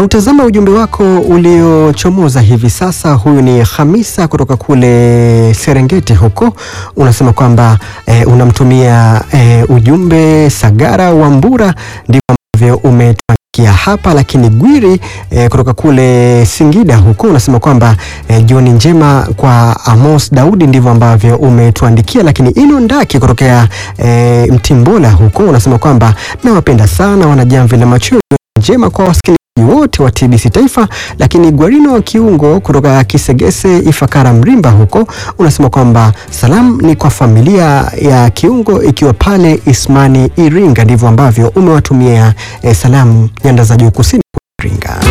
Na utazama ujumbe wako uliochomoza hivi sasa. Huyu ni Hamisa kutoka kule Serengeti huko, unasema kwamba eh, unamtumia eh, ujumbe Sagara Wambura, ndivyo ambavyo umetuandikia hapa. Lakini Gwiri eh, kutoka kule Singida huko unasema kwamba eh, jioni njema kwa Amos Daudi, ndivyo ambavyo umetuandikia. Lakini Ino Ndaki kutokea eh, Mtimbola huko unasema kwamba nawapenda sana wanajamvi la machweo njema kwa wasikilizaji wote wa TBC Taifa. Lakini Gwarino wa Kiungo kutoka Kisegese Ifakara Mrimba huko unasema kwamba salamu ni kwa familia ya Kiungo ikiwa pale Ismani Iringa, ndivyo ambavyo umewatumia eh, salamu nyanda za juu kusini Iringa.